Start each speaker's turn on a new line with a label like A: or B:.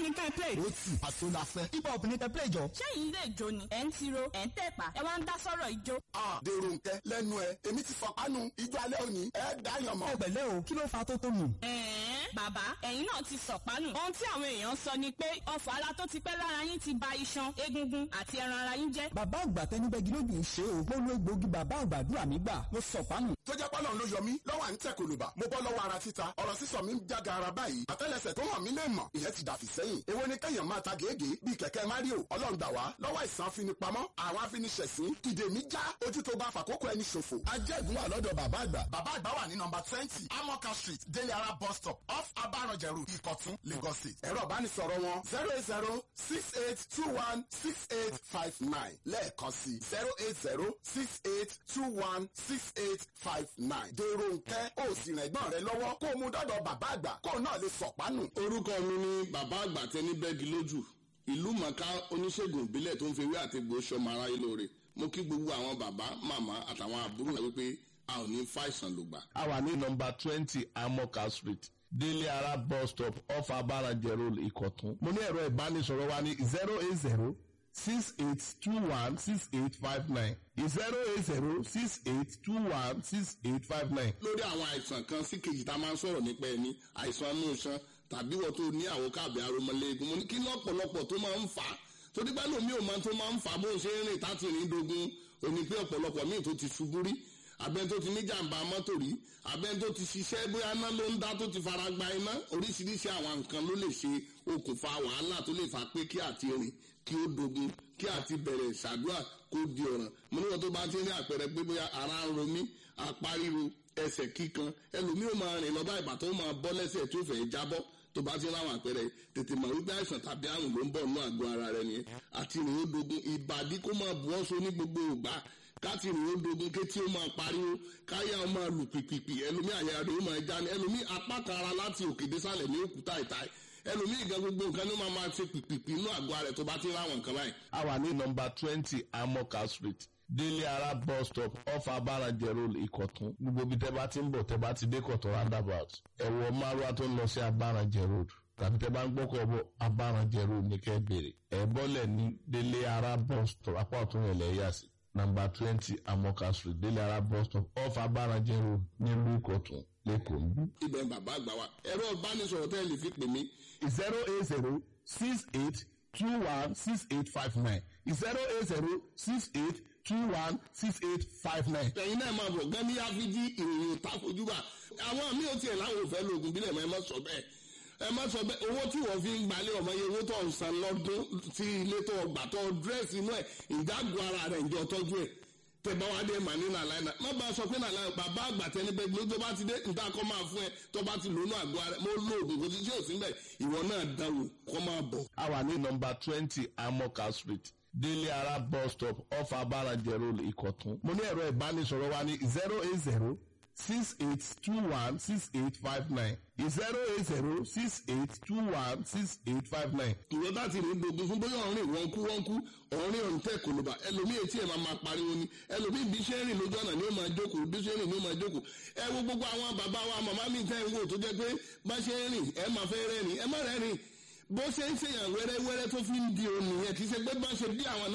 A: ní ká ẹ play.
B: ó tì àṣọ la fẹ́. hip hop ní kẹ́ play jọ.
A: ṣẹ́yìn ilé ìjó ni ẹ̀ ń tiro ẹ̀ ń tẹ̀pá ẹ wá ń dá sọ́rọ̀ ìjó.
C: a dèrò nkẹ lẹ́nu ẹ èmi ti fọpánu ijó alẹ́ òní ẹ dáyàn mọ́.
B: ẹ pẹ̀lẹ́ o kí ló fa tó tó nù.
A: ẹ̀ẹ́n bàbá ẹ̀yin náà ti sọ̀pánù. ohun tí àwọn èèyàn sọ ni pé ọfọ̀ ara tó ti pẹ́ lára yín ti ba iṣan egungun àti ẹran ara yín jẹ́.
B: bàbá àgbà tẹnibẹ́gi lójú ń ṣe o. mo lo egbòogi bàbá àgbàdúrà mi gbà mo sọ̀pánù.
C: tó jẹ́ pọ́lọ́n ló yọ mí lọ́wọ́ à ń tẹ̀ kòlùbà mo bọ́ lọ́wọ́ ara títa ọ̀rọ̀ sísọ mi ń jága ara báyìí àtẹ́lẹsẹ̀ tó hàn mí lè mọ̀ ìyẹn ti dàfí sẹ́yìn èwo ni kẹ́yàn máa ta gègé bíi kẹ̀kẹ́ mario ọlọ́run gbà wá lọ́wọ́ ìsàn afinipamọ́ àwọn afiniṣẹ̀sín ìdè mi já ojú tó bá fàkókò ẹni ṣòfò ajẹ́gun wà lọ́dọ̀ bàbá àgbà bàbá àgbà wà ní nọmba twenty amoka street délé ara bus stop off abaranjẹrù ìkọ̀tún lagos state ẹ̀rọ ìbánisọ̀rọ̀ wọn zero eight zero six eight two one six eight five nine lẹ́ẹ̀kan sí zero eight zero six eight two one six eight five nine dèrò nkẹ́ ó sì rìn ẹ̀gbọ́n rẹ lọ́wọ́ kó o mú dọ́dọ̀ bàbá àgbà kó o náà lè sọ̀pánù.
D: orúkọ mi ni bàbá àgbà tẹni bẹ́ẹ̀gì lójú ìlú mọ̀ká oníṣègùn ìbílẹ̀ tó ń fi ewé àtegbò sọmọ aráyé lóore mo kí gbogbo àwọn bàbá màmá àtàwọn àbúrò rẹ wípé a ò ní fàìsàn lògbà.
E: a wà ní nọmba twenty amoka street délé ara bus stop off abarajẹ road ìkọ̀tún. mo ní ẹ̀rọ ìbánisọ̀rọ̀ wa ní zero eight zero six eight two one six eight five nine zero eight zero six eight two one six eight five nine.
D: lórí àwọn àìsàn kan sí kejì tá a máa ń sọ̀rọ̀ nípa ẹni àìsàn inú iṣan tàbí wọ́n tó ní àwọn káàbì aromọléegun mo ní kí lọ́pọ̀lọpọ̀ tó máa ń fà á torí pé lómi ò máa tó máa ń fà á bó ń ṣe ń rìn táti rìn dogun òní pé ọ̀pọ̀lọpọ̀ míì tó ti ṣubú rí abẹ́ni tó ti ní jàǹbá mọ́tò rí abẹ́ni tó ti ṣiṣẹ́ bóyá iná ló ń dá tó ti fara gba iná oríṣiríṣi àwọn nǹkan ló lè ṣe okùnfà wàhálà tó lè fà pé kí àti rìn kí ó dogun kí àti bẹ̀rẹ̀ ṣàdúrà kó di ọ̀ràn mo níwọ̀n tó bá ti ní àpẹẹrẹ pé bóyá ara ń ro mí apá ríro ẹsẹ̀ kíkan ẹlòmíì ó máa rìn lọ bá ìbàtọ́ ó máa bọ́ lẹ́sẹ̀ tó fẹ́ jábọ́ tó bá ti láwọn àpẹẹrẹ tètè mọ̀ wípé àìsàn tàbí àrùn ló ń bọ̀ nínú àgọ́ ara rẹ nìyẹn àti rìn ó dogun ìbàdí kó máa bu ọ́sọ ní gbogbo ìgbà káti rìn ó dogun kétí ó máa pariwo káyà ó máa lù pìpìpì ẹlòmíì àyà rẹ̀ ó máa já ní ẹlòmíì apá kan ara láti òkè désàlẹ̀ ní òkúta ìta ẹlòmíì gan gbogbo nǹkan ló máa máa ṣe pìpìpì inú àgọ́ ara rẹ̀ tó bá ti láwọn nǹkan báyìí.
E: a wà ní nọmba twenty amoka street délé ara bus stop off abarajẹ road ìkọ̀tún gbogbo ibi tẹ́ bá ti ń bọ̀ tẹ́ bá ti dé kọ̀tún roundabout ẹ̀wọ̀ márùwá tó ń lọ sí abarajẹ road tàbí tẹ́ bá ń gbọ́kọ̀ bọ̀ abarajẹ road ní kẹ́ bèrè ẹ̀ bọ́lẹ̀ ní délé ara bus stop apá ọ̀tún yẹn lẹ̀ yà sí nọmba twenty amoka street délé ara bus stop off abarajẹ road nílùú ìkọ̀tún lẹ́kọ̀ọ́ ń bí.
D: ibẹ̀ bàbá àgbà wa ẹ̀rọ ìbánisọ̀rọ̀ tẹ́ ẹ lè fi pè mí
E: zero eight zero six eight two one six eight five nine zero eight zero six eight two one six eight five nine.
D: ẹ̀yin náà máa bọ̀ gán ní áfíjí ìròyìn òtá fojúbà àwọn míì ò tiẹ̀ láwọn ò fẹ́ lóògùn bílẹ̀ mọ́ ẹ má sọ bẹ́ẹ̀ ẹ má sọ bẹ́ẹ̀ owó tí wọ́n fi ń gbalẹ̀ ọmọ yẹn owó tó ń san lọ́dún tí ilé tó gbà tó dírẹ́sì inú ẹ̀ ìdágò ara rẹ̀ ìjọ tọ́jú ẹ̀ tẹ̀bá wa dé màní nàlá iná má bá a sọ pé nàlá bàbá àgbà tẹni bẹ́ẹ̀ gbé tó bá ti dé nta kọ́ máa fún ẹ tó bá ti lónú àgọ́ ara mo lóògùn kò sí tí ò sí bẹ́ẹ̀ ìwọ náà dáwò kọ́ máa bọ̀.
E: a wà ní nọmba twenty amoka street délé ara bus stop off abarajẹ road ìkọ̀tún. mo ní ẹ̀rọ ìbánisọ̀rọ̀ wa ní zero eight zero six eight two one six eight five nine zero eight zero six eight two one six eight five nine.
D: ìwọ bá ti rìn dogun fún bóyá ọ̀rìn wọn kú wọn kú ọ̀rìn ọ̀rìn tẹ̀ kòlóbà ẹlòmíì etí ẹ̀ máa máa pariwo ni ẹlòmíì bí ṣe ń rìn lójú ọ̀nà ni ó máa jókòó bí ṣe ń rìn ni ó máa jókòó ẹ wo gbogbo àwọn bàbá wa màmá mi tẹ́ ń wò tó jẹ́ pé bá ṣe ń rìn ẹ máa fẹ́ rẹ́rìn ẹ má rẹ́rìn bó ṣe ń ṣèyàn wẹ́rẹ́wẹ́rẹ́ tó fi ń di òun nìyẹn kì í ṣe pé bá ṣe bí àwọn náà